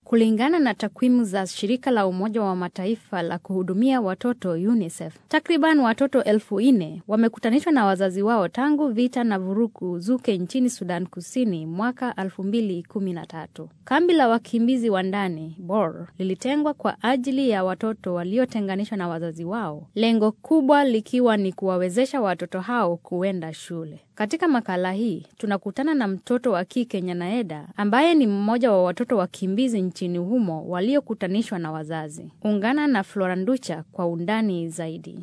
Kulingana na takwimu za shirika la Umoja wa Mataifa la kuhudumia watoto UNICEF, takriban watoto elfu nne wamekutanishwa na wazazi wao tangu vita na vurugu zuke nchini Sudan Kusini mwaka 2013. Kambi la wakimbizi wa ndani Bor lilitengwa kwa ajili ya watoto waliotenganishwa na wazazi wao, lengo kubwa likiwa ni kuwawezesha watoto hao kuenda shule. Katika makala hii tunakutana na mtoto wa kike Nyanaeda ambaye ni mmoja wa watoto wakimbizi nchini humo waliokutanishwa na wazazi. Ungana na Floranducha kwa undani zaidi.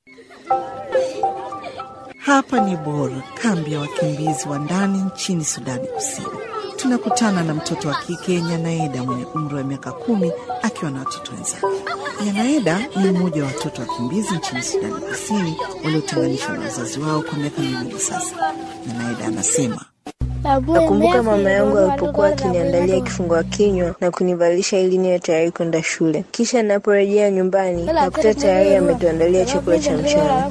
Hapa ni Bor, kambi ya wakimbizi wa ndani nchini Sudani Kusini. Tunakutana na mtoto wa kike Nyanaeda mwenye umri wa miaka kumi akiwa na watoto wenzake. Nyanaeda ni mmoja wa watoto wakimbizi nchini Sudani Kusini waliotenganishwa na wazazi wao kwa miaka miwili sasa. Nyanaeda anasema Nakumbuka mama yangu alipokuwa akiniandalia kifungua kinywa na kunivalisha ili niwe tayari kwenda shule. Kisha naporejea nyumbani nakuta tayari ametuandalia chakula cha mchana.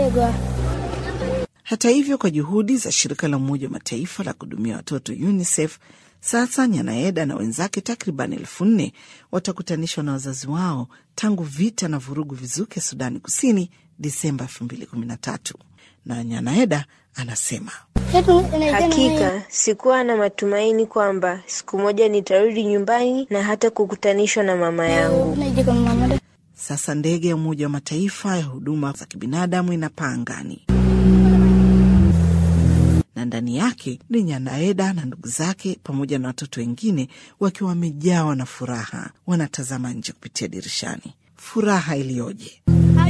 Hata hivyo, kwa juhudi za shirika la Umoja wa Mataifa la kuhudumia watoto UNICEF, sasa Nyanaeda na wenzake takriban elfu nne watakutanishwa na wazazi wao tangu vita na vurugu vizuke Sudani Kusini Disemba 2013 na Nyanaeda anasema Hakika sikuwa na matumaini kwamba siku moja nitarudi nyumbani na hata kukutanishwa na mama yangu. sasa ndege ya Umoja wa Mataifa ya huduma za kibinadamu inapaa angani na ndani yake ni Nyanaeda na ndugu zake pamoja na watoto wengine wakiwa wamejawa na furaha, wanatazama nje kupitia dirishani. Furaha iliyoje!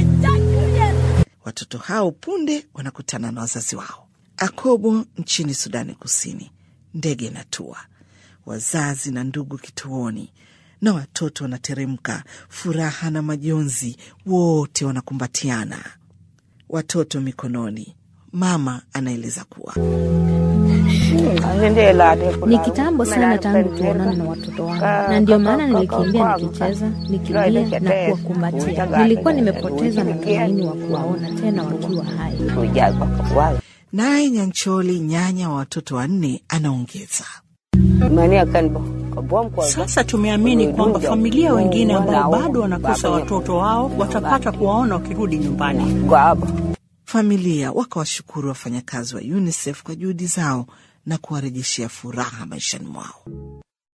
Watoto hao punde wanakutana na wazazi wao. Akobo nchini Sudani Kusini, ndege inatua, wazazi na ndugu kituoni, na watoto wanateremka, furaha na majonzi, wote wanakumbatiana, watoto mikononi. Mama anaeleza kuwa Ni kitambo sana tangu tuonane na watoto wangu, na ndio maana nilikimbia nikicheza, nikilia na kuwakumbatia. Nilikuwa nimepoteza matumaini wa kuwaona tena wakiwa hai. naye Nyancholi, nyanya wa watoto wanne, anaongeza Sasa tumeamini kwamba familia wengine ambao bado wanakosa watoto wao watapata kuwaona wakirudi nyumbani. familia wakawashukuru wafanyakazi wa UNICEF kwa juhudi zao na kuwarejeshea furaha maishani mwao.